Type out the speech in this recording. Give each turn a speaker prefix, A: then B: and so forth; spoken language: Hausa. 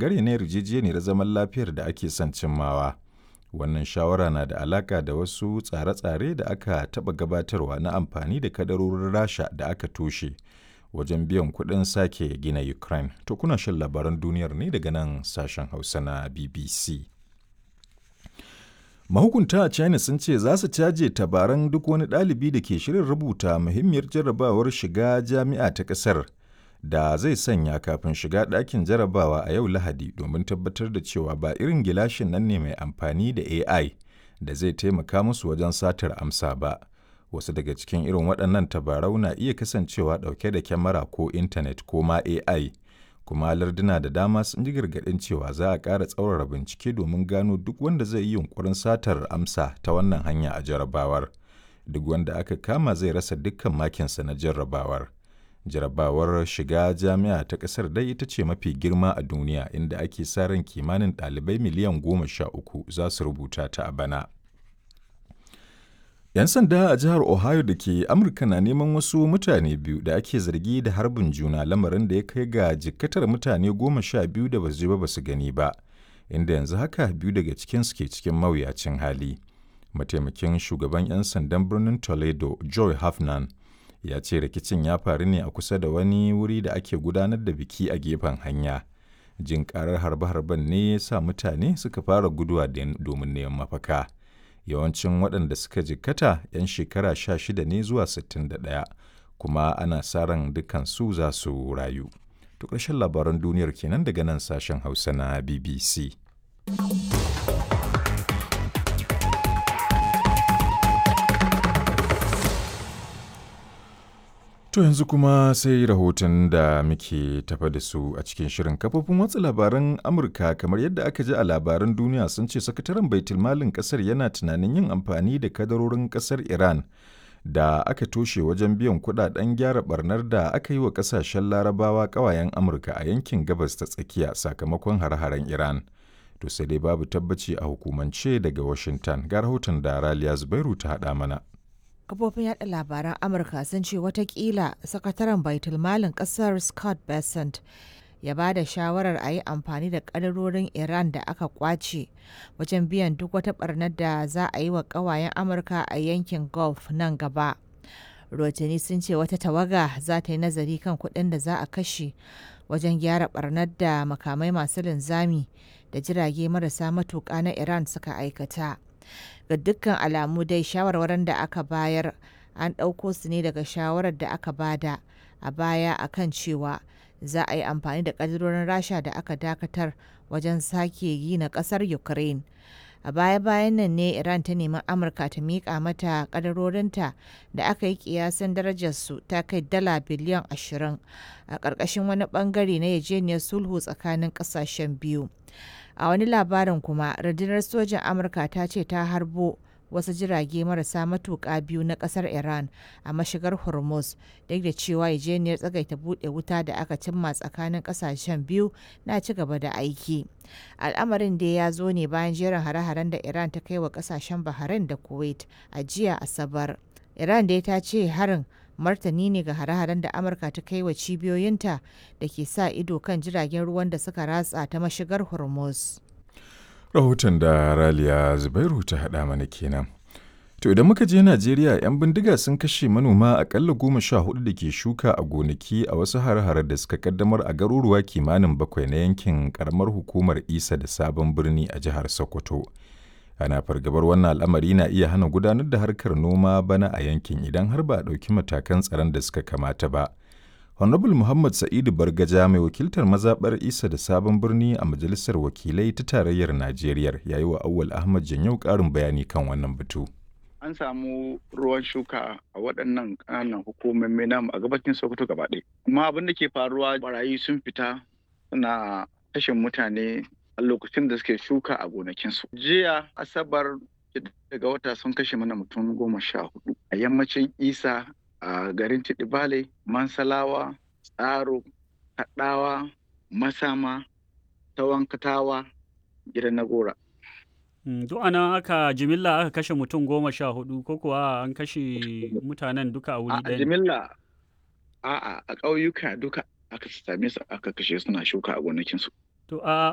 A: ɓangare na yarjejeniyar zaman lafiyar da ake son cimmawa. Wannan shawara na da alaƙa da wasu tsare-tsare da aka taɓa gabatarwa na amfani da kadarorin Rasha da aka toshe wajen biyan kuɗin sake gina Ukraine. To kuna shan labaran duniyar ne daga nan sashen Hausa na BBC. Mahukunta a China sun ce za su caje tabaran duk wani ɗalibi da ke shirin rubuta muhimmiyar jarrabawar shiga jami'a ta ƙasar da zai sanya kafin shiga ɗakin jarrabawa a yau Lahadi domin tabbatar da cewa ba irin gilashin nan ne mai amfani da AI da zai taimaka musu wajen satar amsa ba. Wasu daga cikin irin waɗannan tabarau na iya kasancewa ɗauke da kyamara ko intanet ko ma AI. kuma larduna da dama sun ji gargaɗin cewa za a ƙara tsaurara bincike domin gano duk wanda zai yi yunkurin satar amsa ta wannan hanya a jarrabawar duk wanda aka kama zai rasa dukkan makinsa na jarrabawar jarrabawar shiga jami'a ta ƙasar dai ita ce mafi girma a duniya inda ake sa ran kimanin ɗalibai miliyan goma sha uku za su rubuta ta a bana 'Yan sanda a jihar Ohio da ke Amurka na neman wasu mutane biyu da ake zargi da harbin juna lamarin da ya kai ga jikkatar mutane goma sha biyu da basu je ba basu gani ba, inda yanzu haka biyu daga cikinsu ke cikin mawuyacin hali. Mataimakin shugaban 'yan sandan birnin Toledo, Joy Hafnan, ya ce rikicin ya faru ne a kusa da wani wuri da ake gudanar da biki a gefen hanya. Jin karar harbe-harben ne ya sa mutane suka fara guduwa domin neman mafaka. yawancin waɗanda suka jikkata 'yan shekara 16 ne zuwa 61 kuma ana sa ran dukansu za su rayu. To ƙarshen labaran duniyar kenan daga nan sashen Hausa na BBC. To yanzu kuma sai rahoton da muke tafa da su a cikin shirin kafofin watsa labaran Amurka kamar yadda aka ji a labaran duniya sun ce sakataren baitulmalin kasar yana tunanin yin amfani da kadarorin kasar Iran da aka toshe wajen biyan kudaden gyara barnar da aka yi wa kasashen larabawa kawayen Amurka a yankin gabas ta tsakiya sakamakon hare-haren Iran. To sai dai babu tabbaci a hukumance daga Washington ga rahoton da Raliya Zubairu ta haɗa mana.
B: kafofin yada labaran amurka sun ce watakila sakataren baitulmalin kasar scott bessent ya ba da shawarar a yi amfani da kadarorin iran da aka kwace wajen biyan duk wata barnar da za a yi wa kawayen amurka a yankin gulf nan gaba rotini sun ce wata tawaga za ta yi nazari kan kuɗin da za a kashe wajen gyara barnar da makamai masu linzami da jirage marasa matuƙa na iran suka aikata ga dukkan alamu dai shawarwarin da aka bayar an ɗauko su ne daga shawarar da aka bada a baya akan cewa za a yi amfani da ƙadirorin rasha da aka dakatar wajen sake gina ƙasar ukraine a baya-bayan nan ne iran ta nemi amurka ta miƙa mata ƙadarorinta da aka yi ƙiyasin darajarsu ta kai dala biliyan 20 a ƙarƙashin wani ɓangare na yajeniyar sulhu tsakanin ƙasashen biyu a wani labarin kuma rundunar sojan amurka ta ce ta harbo wasu jirage marasa matuƙa biyu na ƙasar iran a mashigar hormuz duk da cewa yajeniyar tsagaita buɗe wuta da aka cimma tsakanin ƙasashen biyu na ci gaba da aiki al'amarin da ya zo ne bayan jerin hare-haren da iran ta kai wa ƙasashen bahrain da kuwait a jiya asabar iran dai ta ce harin martani ne ga hare-haren da amurka ta kai wa cibiyoyinta da ke sa ido kan jiragen ruwan da suka ratsa ta mashigar hormuz
A: Rahoton da Raliya Zubairu ta haɗa mana kenan. To idan muka je Najeriya 'yan bindiga sun kashe manoma akalla goma sha hudu da ke shuka a gonaki a wasu hare-hare da suka kaddamar a garuruwa kimanin bakwai na yankin karamar hukumar Isa da Sabon Birni a jihar Sokoto. ana fargabar wannan al'amari na iya hana gudanar da harkar noma bana a yankin idan har ba a ɗauki matakan tsaron da suka kamata ba. Honorable Muhammad Sa'idu Bargaja mai wakiltar mazaɓar Isa da Sabon Birni a Majalisar Wakilai ta Tarayyar Najeriya ya yi wa Awwal Ahmad Janyau ƙarin bayani kan wannan batu.
C: An samu ruwan shuka a waɗannan ƙananan hukumomi namu a gabacin Sokoto gaba ɗaya. Amma abin da ke faruwa barayi sun fita suna kashe mutane a lokacin da suke shuka a gonakinsu. Jiya Asabar daga wata sun kashe mana mutum goma sha hudu a yammacin Isa a garin Tidibale, Mansalawa, Tsaro, Kaɗawa, Masama, Tawankatawa, gidan Nagora.
D: Duk ana aka jimilla aka kashe mutum goma sha hudu ko kuwa an kashe mutanen duka a wuri
C: A
D: ɗaya. ne?
C: jimilla a'a a ƙauyuka duka aka same su aka kashe suna shuka a gonakinsu.
D: To a